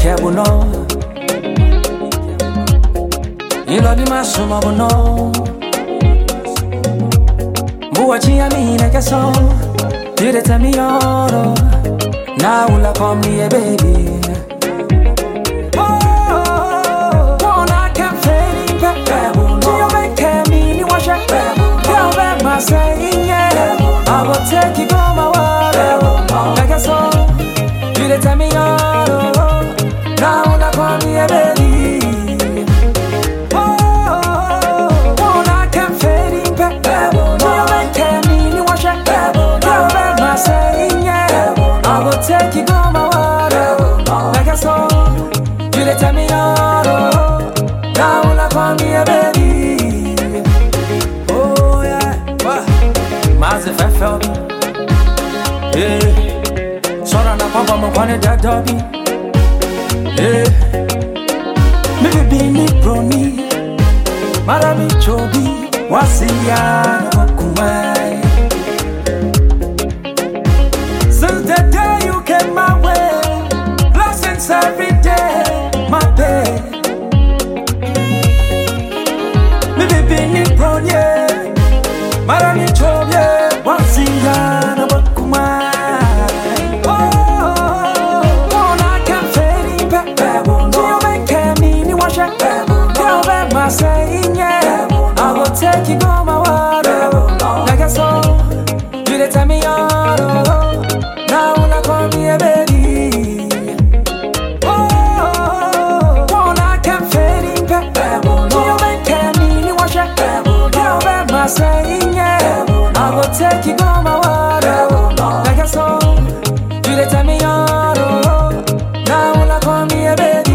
kẹ́bù náà. Ìlọ́dí máa súnmọ́ bọ̀ náà. Mbuwa chia mi na keso You dey tell me yoro Now will I come here baby Oh, wanna can fade in back Do you make me ni washa Girl back my saying yeah I will take you go my water Like a song You dey tell me yoro Now will I come here baby Take you go my water Like a song You let me out Now when I call me a baby Oh yeah Mazi fefe Yeah Sora na papa mkwane dadabi Yeah Mi bibi ni broni Mara mi chobi Wasiya na kumai Since the day you came my way Blessings every day My day Mi bibi ni broni Mara mi chobi Wasiya na kumai saying yeah I will take you go my water Like a song You dey tell me yoro Now when I call me a baby Oh, wanna can fade in back Do you make me ni wash it Girl back my saying yeah I will take you go my water Like a song You dey tell me yoro Now when I call me a baby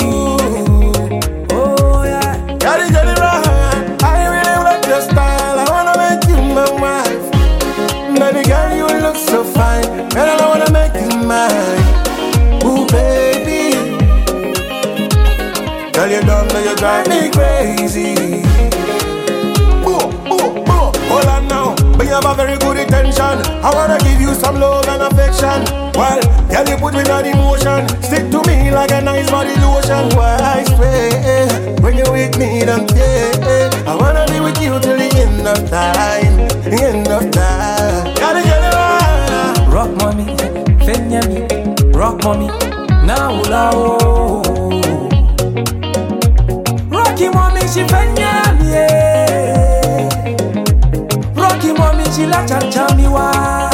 Gotta get it right. I really like your style. I wanna make you my wife. Baby girl, you look so fine. And I wanna make you mine. Ooh, baby. Girl, you dumb, now you drive me crazy. Ooh, ooh, ooh. Hold on now. But you have a very good intention. I wanna give you some love and affection. Well, girl, you put me on emotion. Stick to me like a nice body lotion. Why I swear, when you with me, don't care. I wanna be with you till the end of time. The end of time. Gotta get it right. Rock mommy, fenya me, rock mommy, now ula oh. Rocky mommy, she fenya me, yeah. Rocky mommy, she la cha cha me wa.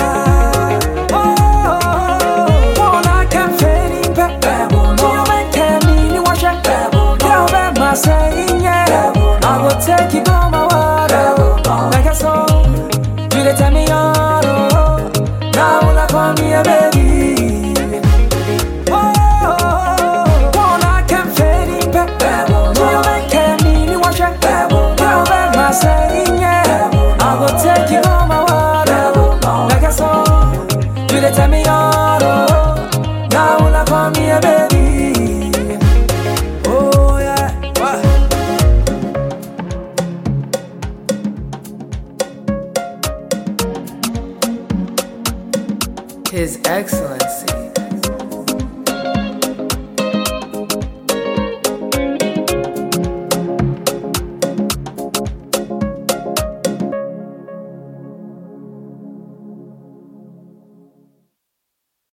Oh, wanna can fade in back. Do you make me ni wash it? Girl, back my saying yeah. I will take you go my water like a song. You dey tell me yoro. Now when I call me a baby Oh, wanna can fade in back Do you make me ni wash it Girl, back my saying yeah I will take you on my water Like a song You dey tell me yoro Now when I call me a baby Oh yeah His Excellency.